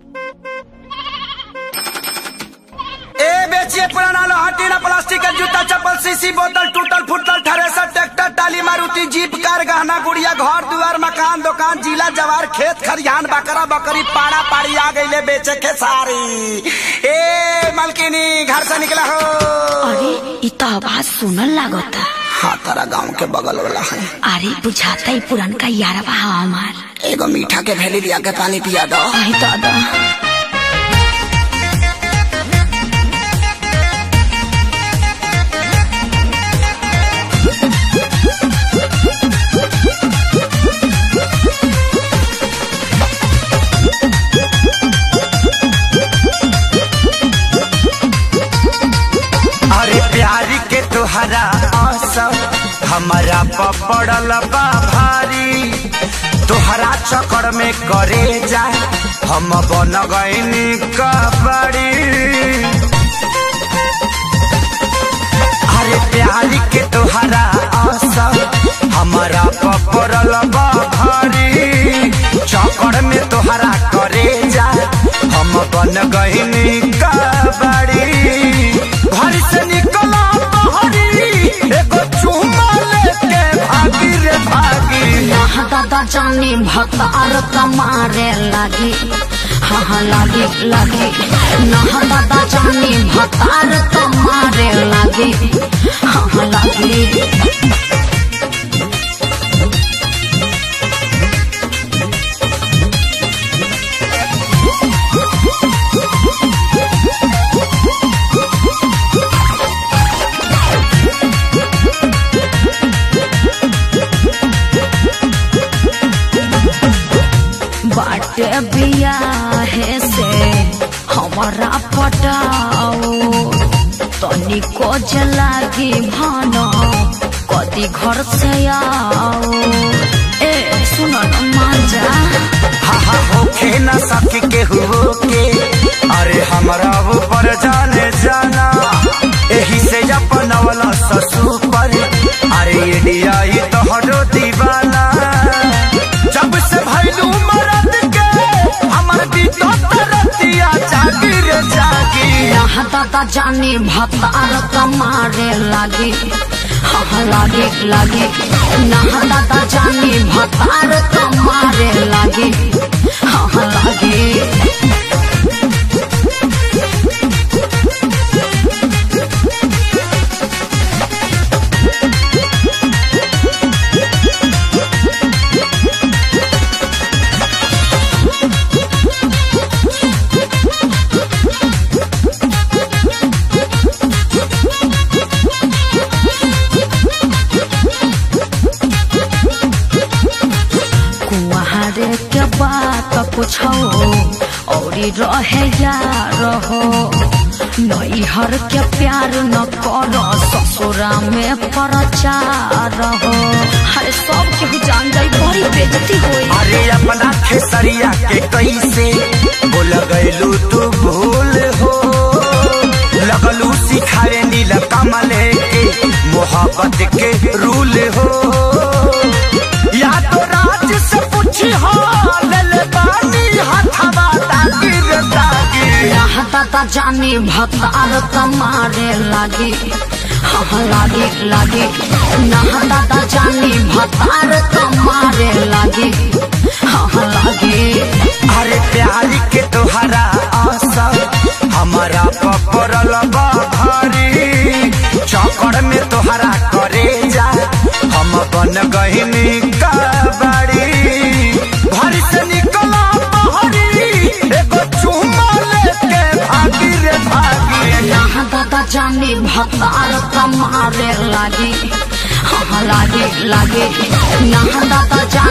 ए बेचिए पुराना लोहा टीना प्लास्टिक का जूता चप्पल सीसी बोतल टूटल फुटल thresher tractor trolley Maruti jeep car गहना गुड़िया घर दुआर मकान दुकान जिला जवार खेत खरिहान बकरा बकरी पाड़ा पाड़ी आ गईले बेचे के सारी ए मलकिनी घर से निकला हो अरे इ तो आवाज सुनल लागता हाँ तारा गांव के बगल वाला है अरे बुझाता ही पुरनका यारवा हा हमार एगो मीठा के भेली लिया के पानी पिया दो आई दादा अरे प्यारी के तुहरा असर हमारा पपड़ल बा भारी तुहरा चक्कर में करे जाए हम बन गईनी कबड़ी अरे प्यारी के तुहरा असर हमारा पपड़ल बा भारी चक्कर में तुहरा करे जाए हम बन गईनी कबड़ी घर से निकला बहरी एगो चुमा लेके भागी रे भागी यहाँ दादा जानी भतार कमारे लागी हाँ हाँ लागी लागी नहा दादा जानी भतार कमारे लागी हाँ हाँ लागी बाटे बियाहे से हमारा पटाओ तनिको जलागी भानो कदी घर से आओ ए सुनो न मांजा हा हा होखे न सके के हो के अरे हमरा ऊपर जाने जाना एही से अपन वाला ससुर पर अरे इंडिया ही तो हरो दीवाना जब से भैलू मरद के हमर बीतो तरतिया जागी रे जागी यहाँ दादा जानी भतार कमारे लागी हाँ हाँ लागे लागे नहा दादा जानी भतार कमारे लागी हाँ हाँ लागे कुआरे के बात पूछो औरी रहे यार हो नैहर के प्यार न करो ससुरा में प्रचार हो हरे सब के जान जाई बड़ी बेजती होई अरे अपना खेसरिया के कैसे बोल गैलू तू भूल हो लगलू सिखाए नील कमल के मोहब्बत के रूल हो या तो राज से पूछी हो लल बानी हथवा तागी रे तागी यहाँ दादा जानी भतार कमारे लागी हाँ हाँ लागे लागे नहा दादा जानी भतार कमारे लागी हाँ हाँ लागे अरे प्यारी के तोहरा आशा हमारा पपरल बा भारी चौकड़ में तोहरा करे जा हम बन गहिनी कबाड़ी घर से निकला बहरी एगो चुमा लेके भागी रे भागी यहाँ दादा जानी भतार कमारे लागी हाँ हाँ लागे लागे यहाँ दादा जानी